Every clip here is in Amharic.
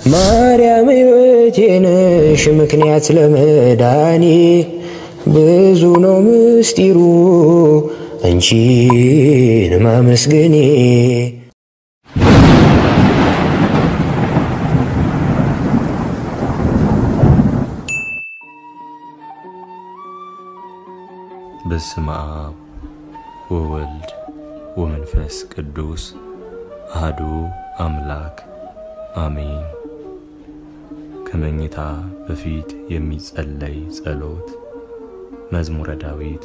ማርያም ሕይወቴ ነሽ ምክንያት ለመዳኔ ብዙ ነው ምስጢሩ አንቺን ማመስገኔ በስመ አብ ወወልድ ወመንፈስ ቅዱስ አህዱ አምላክ አሜን። ከመኝታ በፊት የሚጸለይ ጸሎት መዝሙረ ዳዊት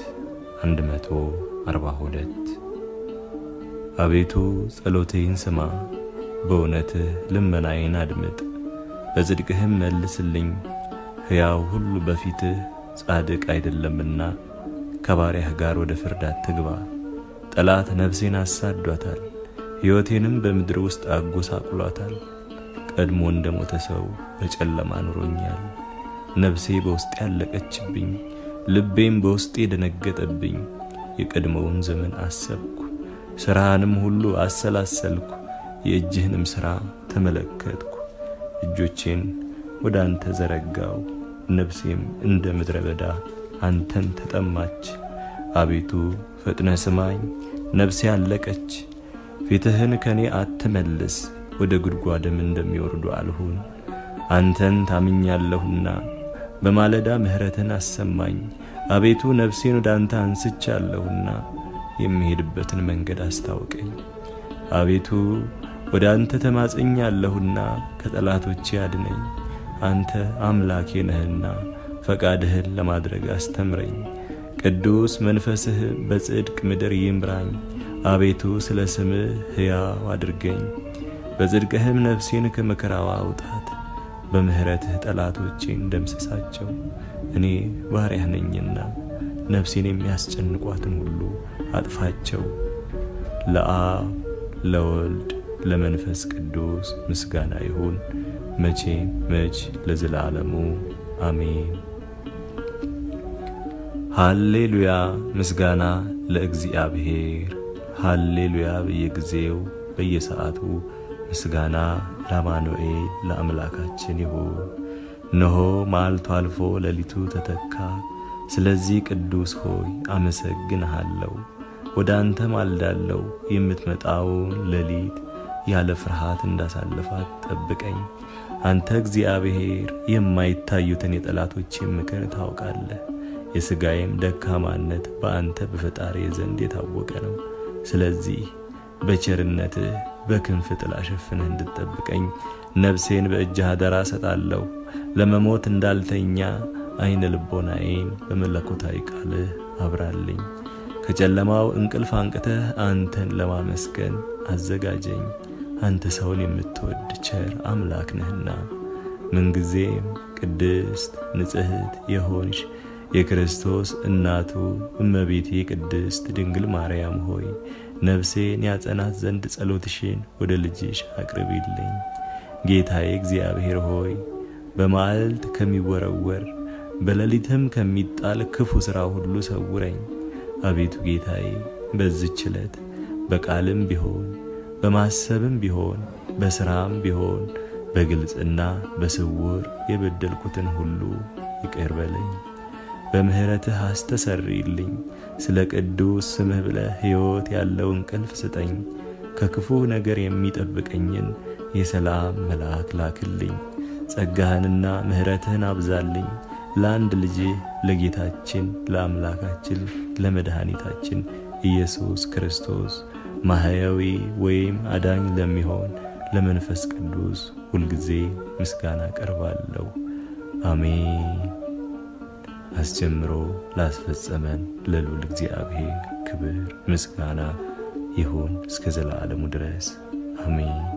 142 አቤቱ ጸሎቴን ስማ፣ በእውነትህ ልመናዬን አድምጥ፣ በጽድቅህም መልስልኝ። ሕያው ሁሉ በፊትህ ጻድቅ አይደለምና ከባሪያህ ጋር ወደ ፍርድ አትግባ። ጠላት ነፍሴን አሳዷታል፣ ሕይወቴንም በምድር ውስጥ አጎሳቁሏታል። ቀድሞ እንደ ሞተ ሰው በጨለማ ኑሮኛል። ነፍሴ በውስጤ ያለቀችብኝ፣ ልቤም በውስጤ ደነገጠብኝ። የቀድሞውን ዘመን አሰብኩ፣ ሥራህንም ሁሉ አሰላሰልኩ፣ የእጅህንም ሥራ ተመለከትኩ። እጆቼን ወደ አንተ ዘረጋው፣ ነፍሴም እንደ ምድረ በዳ አንተን ተጠማች። አቤቱ ፈጥነ ስማኝ፣ ነፍሴ አለቀች። ፊትህን ከኔ አትመልስ፣ ወደ ጉድጓድም እንደሚወርዱ አልሁን። አንተን ታምኛለሁና በማለዳ ምሕረትን አሰማኝ። አቤቱ ነፍሴን ወደ አንተ አንስቻለሁና የሚሄድበትን መንገድ አስታውቀኝ። አቤቱ ወደ አንተ ተማጽኛለሁና ከጠላቶቼ አድነኝ። አንተ አምላኬ ነህና ፈቃድህን ለማድረግ አስተምረኝ። ቅዱስ መንፈስህ በጽድቅ ምድር ይምራኝ። አቤቱ ስለ ስምህ ሕያው አድርገኝ። በጽድቅህም ነፍሴን ከመከራዋ አውጣት። በምሕረትህ ጠላቶቼን ደምስሳቸው። እኔ ባሪያህ ነኝና ነፍሴን የሚያስጨንቋትን ሁሉ አጥፋቸው። ለአብ ለወልድ ለመንፈስ ቅዱስ ምስጋና ይሁን መቼም መች ለዘላለሙ አሜን። ሃሌሉያ ምስጋና ለእግዚአብሔር። ሃሌሉያ በየጊዜው በየሰዓቱ ምስጋና ለአማኑኤል ለአምላካችን ይሁን። እነሆ መዓልቱ አልፎ ሌሊቱ ተተካ። ስለዚህ ቅዱስ ሆይ አመሰግንሃለሁ። ወደ አንተ ማልዳለሁ። የምትመጣውን ሌሊት ያለ ፍርሃት እንዳሳልፋት ጠብቀኝ። አንተ እግዚአብሔር የማይታዩትን የጠላቶቼን ምክር ታውቃለህ። የሥጋዬም ደካማነት በአንተ በፈጣሪ ዘንድ የታወቀ ነው። ስለዚህ በቸርነትህ በክንፍ ጥላ ሸፍነህ እንድትጠብቀኝ ነፍሴን በእጅህ አደራ ሰጣለሁ። ለመሞት እንዳልተኛ አይነ ልቦናዬን በመለኮታዊ ቃልህ አብራልኝ። ከጨለማው እንቅልፍ አንቅተህ አንተን ለማመስገን አዘጋጀኝ። አንተ ሰውን የምትወድ ቸር አምላክ ነህና ምንጊዜም ቅድስት ንጽሕት የሆንሽ የክርስቶስ እናቱ እመቤቴ ቅድስት ድንግል ማርያም ሆይ ነፍሴን ያጸናት ዘንድ ጸሎትሽን ወደ ልጅሽ አቅርቢልኝ። ጌታዬ እግዚአብሔር ሆይ በመዓልት ከሚወረወር በሌሊትም ከሚጣል ክፉ ሥራ ሁሉ ሰውረኝ። አቤቱ ጌታዬ በዚች ዕለት በቃልም ቢሆን በማሰብም ቢሆን በሥራም ቢሆን በግልጽና በስውር የበደልኩትን ሁሉ ይቅር በለኝ። በምሕረትህ አስተሰርይልኝ። ስለ ቅዱስ ስምህ ብለህ ሕይወት ያለው እንቅልፍ ስጠኝ። ከክፉ ነገር የሚጠብቀኝን የሰላም መልአክ ላክልኝ። ጸጋህንና ምሕረትህን አብዛልኝ። ለአንድ ልጅህ ለጌታችን ለአምላካችን ለመድኃኒታችን ኢየሱስ ክርስቶስ ማህያዊ ወይም አዳኝ ለሚሆን ለመንፈስ ቅዱስ ሁልጊዜ ምስጋና ቀርባለሁ። አሜን። አስጀምሮ ላስፈጸመን ለልዑል እግዚአብሔር ክብር ምስጋና ይሁን እስከ ዘላለሙ ድረስ አሜን።